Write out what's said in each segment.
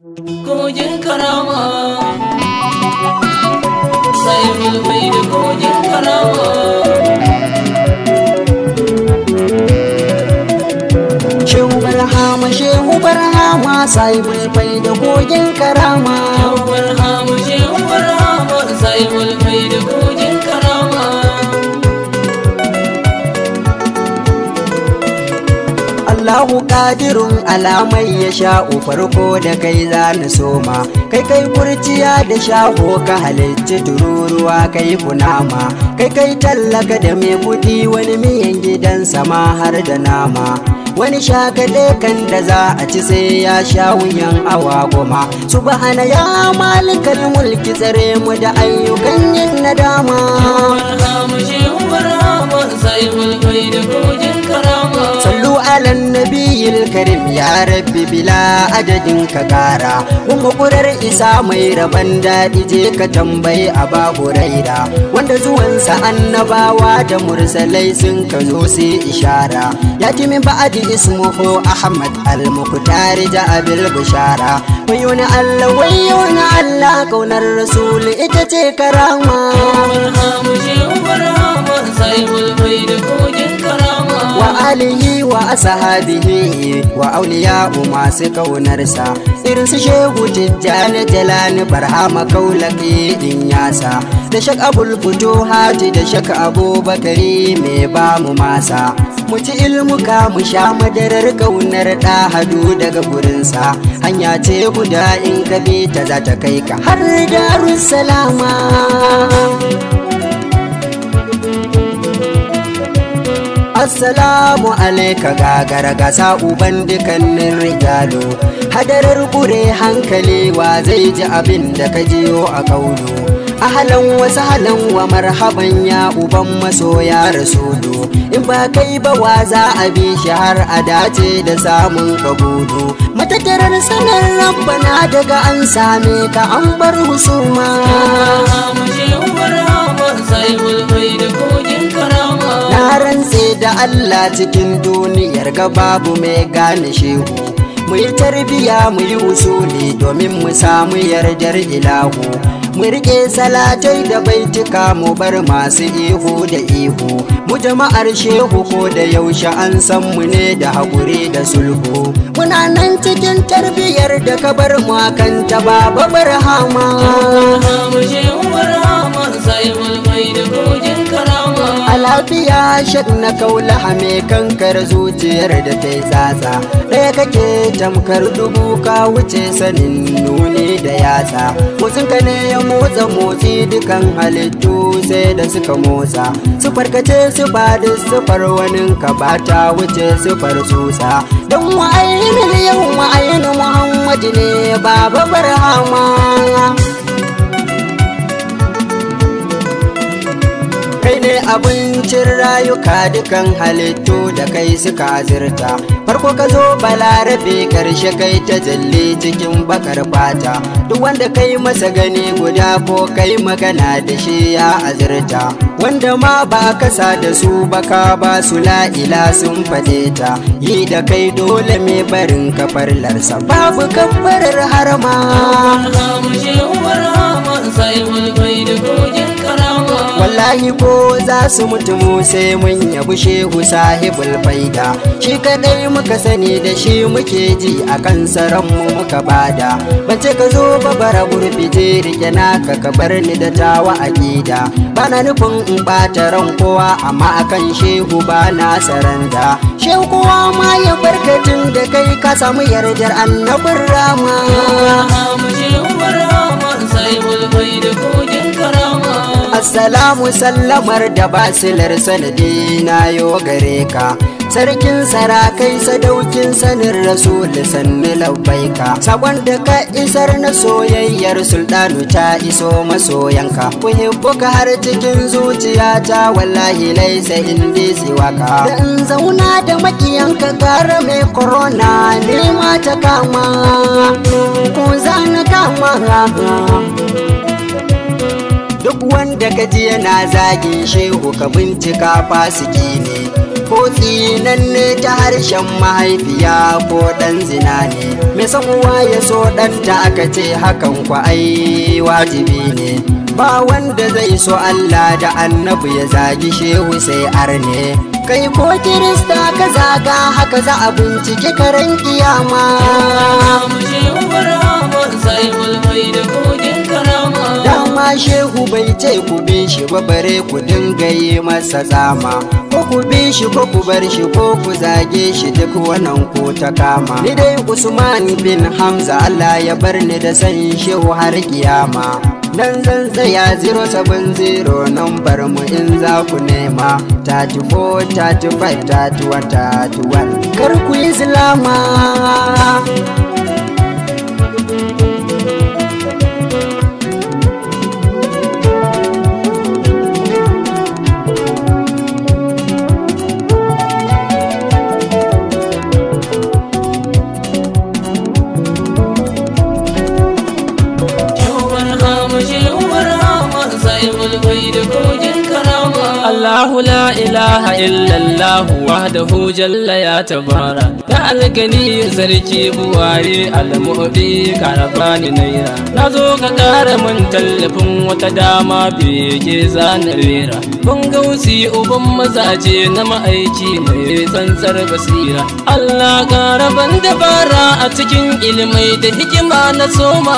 kogin karama sai mulmai da kogin karama Shehu barhama shehu barhama sai bulbai da kogin karama Yawar hamu shewar hama sai mulmai da kogin karama Allahu kadirun alamai ya sha'u farko da kai za na soma kai kai kurciya da shaho ka halicci tururuwa kai kunama kai kai tallaka da mai kudi wani miyan gidan sama har da nama wani shagade kan da za a ci sai ya sha wuyan awa goma subhana ya malikal mulki tsare mu da ayyukan yin nadama Yawar hamu shewar hama sai mulmai da kogin karama sallu ala nabiyil karim ya rabbi bila adadin ka kara kuma kurar isa mai raban daɗi je ka tambayi a babu raira wanda zuwansa annabawa da mursalai sun ka zo sai ishara ya ji min ba'adi ismuhu ahmad al-muqtar da abil bishara wayo na allah wayo na allah kaunar rasul ita ce karama Yawar hamu shewar hama sai mulmai da kogin karama wa alihi wa ashabihi wa auliya masu kaunarsa irin su shehu tijjani jalani barhama kaulaki din yasa da shak abul fito haji da shak abubakari mai ba mu masa mu ci ilmuka mu sha madarar kaunar da hadu daga gurinsa hanya ce guda in ka bi ta za ta kai ka har darussalama Assalamu alaika gagara gasa uban dukannin rijalu Hadarar kure hankali wa zai ji abin da ka jiyo a kaulu Ahalan wasu halan wa marhaban ya uban masoya rasulu In ba kai ba wa za a bi shi har a dace da samun kabulu Matattarar sanar rabbana daga an same ka an bar husuma hamu shewar hama sai mulmai da kogin karama Na rantse da Allah cikin duniyar ga babu mai gane shehu mu yi tarbiya mu yi usuli domin mu samu yardar ilahu mu rike salatai da baitika mu bar masu ihu da ihu mu jama'ar shehu ko da yaushe an san mu ne da haƙuri da sulhu muna nan cikin tarbiyar da ka bar mu akan ta baba barhama hamu shewar hama sai mulmai da kogin karama a lafiya shak na kaula hame kankar zuciyar da ta yi tsatsa ɗaya kake tamkar dubu ka wuce sanin nuni da yatsa motsin ka ne ya motsa motsi dukan halittu sai da suka motsa su farkace su ba da sufar wani ka ba ta wuce sufar tsutsa don wa'ayin yau wa'ayin muhammadu ne baba barhama kai ne abincin rayuka dukan halittu da kai suka azurta farko ka zo balarabe karshe kai ta jalle cikin bakar fata duk wanda kai masa gani guda ko kai magana da shi ya azurta wanda ma ba kasa da su baka ba su la'ila sun fade ta yi da kai dole mai barin kafarlarsa babu kafarar harma hamu shewar hama sai mulmai da kogin karama wallahi ko za su mutu mu sai mun yabi shehu sahibul faida shi kadai muka sani da shi muke ji a kan mu muka bada bace ka zo ba bara gurbi je rike naka ka bar ni da tawa akida bana nufin in bata ran kowa amma akan shehu ba na saranda shehu kowa ma ya barkatin da kai ka samu yardar annabin rama hamu shewar hama sai mulmai da kogin karama Assalamu sallamar da basilar sanadi na yo gare ka Sarkin sarakai sadaukin sanin rasul sanni labbaika Sakon da ka isar na soyayyar sultanu ta iso masoyanka Kuhibbuka har cikin zuciyata wallahi laisa indi siwaka Da in zauna da makiyanka gara mai corona nema ta kama Ko za na kama duk wanda ka ji yana zagin shehu ka bincika fasiki ne ko tsinanne ta harshen mahaifiya ko ɗan zina ne mai san uwa ya so ɗanta aka ce hakan kwa ai wajibi ne ba wanda zai so Allah da annabi ya zagi shehu sai arne kai ko kirista ka zaga haka za a bincike karen kiyama mu shehu barhama sahibul bai da kogin karama dama shehu bai ce ku bi shi ba bare ku dinga yi masa tsama ko ku bi shi ko ku bar shi ko ku zage shi duk wannan ko ta kama ni dai usman bin hamza allah ya bar ni da san shehu har kiyama nan zan tsaya 070 nambar mu in za ku nema 34 35 31 31 kar ku yi zilama shehu barhama shehu barhama sahibul bai da kogin karama Allahu la ilaha illallah wahdahu jalla ya tabara ya algani sarki buwaye almu'di karabani naira na zo ka kara mun tallafin wata dama bege zanar rera ban gausi uban mazaje na ma'aiki mai tsantsar basira Allah karaban dabara a cikin ilmai da hikima na soma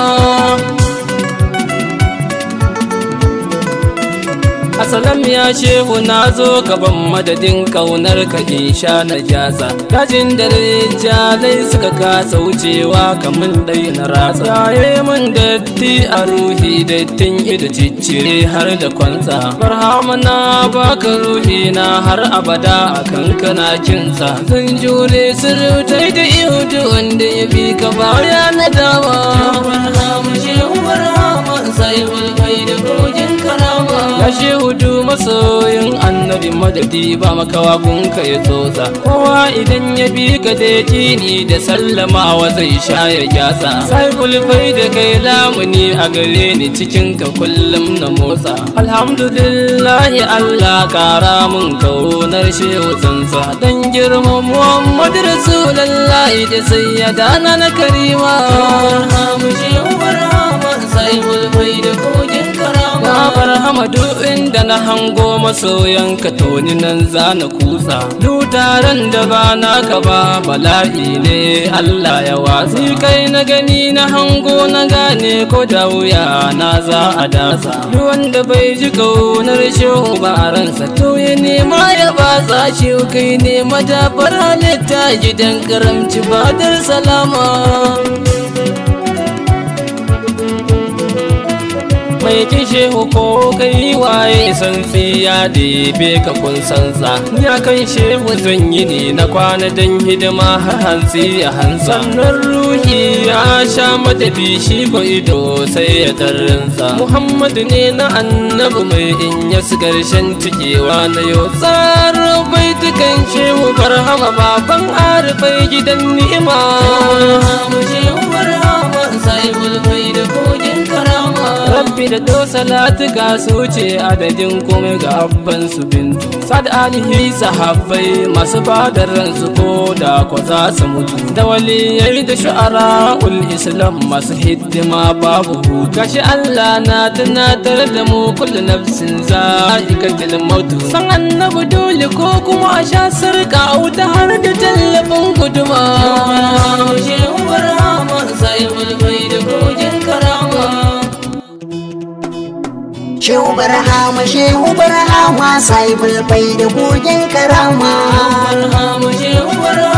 Asalam ya shehu na zo gaban madadin kaunar ka in sha na jasa Kajin da jalai suka kasa wucewa kamar ɗai na rasa Yaye mun datti a ruhi dattin ido ciccire har da kwantsa Barhama na baka ruhi na har abada a kankana kinsa Zan jure surutai da ihudu wanda ya bi ka baya na dama barhama shehu barhama sahibul bai da kogin karama Ya shehudu masoyin annabi madadi ba makawa gunka ya tsotsa Kowa idan ya bi ka da ni da sallamawa zai sha ya gyasa Sai kulfai da kai lamuni a gare ni cikin ka kullum na motsa Alhamdulillahi Allah kara mun kaunar shehu tsansa Dan girman Muhammadu Rasulullahi da sayyadana na karima barhama shehu barhama sahibul bai da kogin karama Na barhama duk inda na hango masoyanka toni nan za na kutsa Dutaren da ba naka ba bala'i ne Allah ya watsi kai na gani na hango na gane ko da wuya na za a dasa Duk wanda bai ji kaunar shehu ba a ransa to ya nema ya batsa shi kai ne madafar halitta gidan karamci badar salama mai kishe ko kai waye san ya ɗebe ka kun sansa ya kan shehu zan yi ne na kwana dan hidima har hantsi ya hansa sannan ruhi ya sha matafi shi ko ido sai ya tarrinsa muhammadu ne na annabi mai in ya karshen cikewa na yau tsarin baitukan shehu barhama baban arifai gidan ni'ima barhama shehu barhama sahibul bai da kogin karama Rabbi da do salatu ga su ce adadin kuma ga abban su bintu Sad alihi sahabbai masu bada ransu ko da ko za su mutu Da waliyai da shu'ara ul islam masu hidima babu hutu Gashi Allah na tunatar da mu kullu nafsin za'iqatul maut San annabi dole ko kuma a sha sarka wuta har da tallafin guduma barhama shehu barhama sahibul bai da kogin karama Shehu barhama shehu barhama sai bulbai da kogin karama barhama shehu barhama